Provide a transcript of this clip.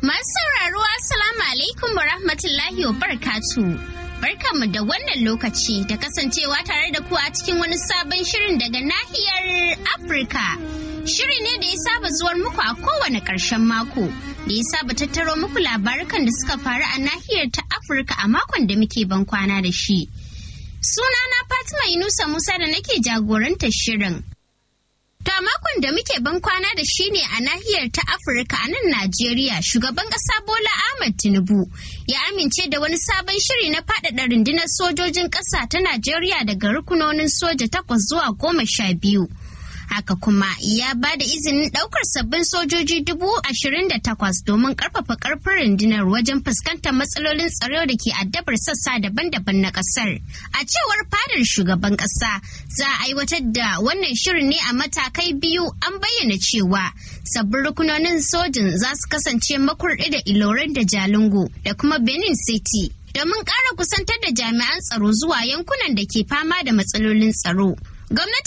Masu sauraro Assalamu alaikum wa rahmatullahi wa barakatu. Barkanmu da wannan lokaci da kasancewa tare da ku a cikin wani sabon shirin daga nahiyar Afirka. Shiri ne da ya saba zuwar muku a kowane ƙarshen mako, da ya saba tattaro muku labarukan da suka faru a nahiyar ta Afirka a makon da muke ban kwana da shi. Sunana Fatima Yunusa Musa da nake jagorantar shirin. To a makon da muke ban kwana da shi ne a nahiyar ta Afirka a nan Najeriya shugaban ƙasa Bola Ahmed Tinubu ya amince da wani sabon shiri na faɗaɗa rundunar sojojin ƙasa ta Najeriya daga rukunonin soja takwas zuwa goma sha biyu. Haka kuma ya ba da izinin ɗaukar sabbin sojoji dubu ashirin da takwas domin ƙarfafa ƙarfin rundunar wajen fuskantar matsalolin tsaro da ke addabar sassa daban-daban na ƙasar. A cewar fadar shugaban ƙasa za a aiwatar da wannan shirin ne a matakai biyu an bayyana cewa sabbin rukunonin sojin za su kasance makurɗi da ilorin da jalingo da kuma Benin City. Domin ƙara kusantar da jami'an tsaro zuwa yankunan da ke fama da matsalolin tsaro. Gwamnati